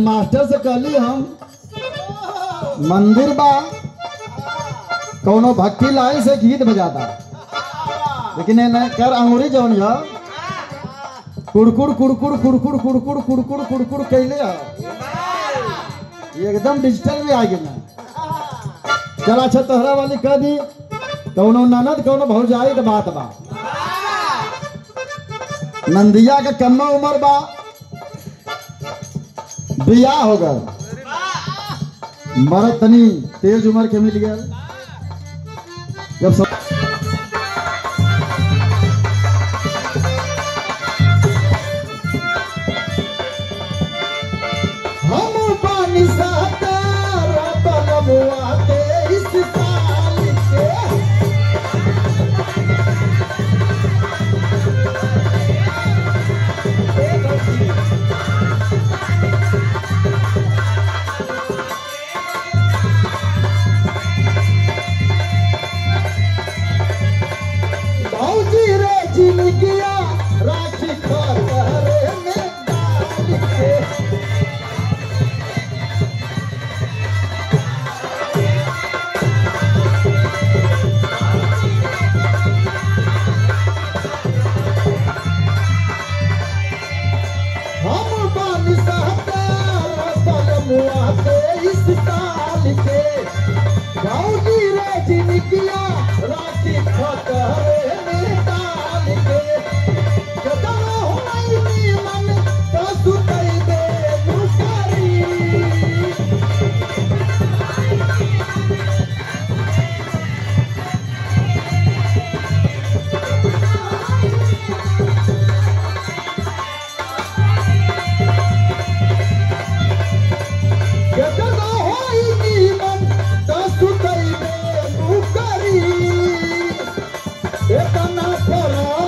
master से कहली हम मंदिर बा कौनो भक्ति लाई से गीत बजाता लेकिन ये न कर अंगूरी जौन है कुड़कुड़ कुड़कुड़ कुड़कुड़ कुड़कुड़ कुड़कुड़ कुड़कुड़ कैले है ये एकदम डिजिटल में आ गया चल अच्छा तोहरा वाली कह दी कौनो ननद कौनो भौजाई के बात बा नंदिया के कम्मा उम्र बा बियाह हो गल मरद तनी तेज उम्र के मिल गया जब सब हम पानी सातारा बलमुआ तेईस साल के भौजी रे जिनगिया राखी खतरे में डाल के हम बानी सहतारा बलमुआ तेईस साल के भौजी रे जिनगिया राखी खतरे में डाल के कतनो होई नीमन तो सुतई दे मुकारी कतनो होई नीमन तो सुतई दे मुकारी एतना फरा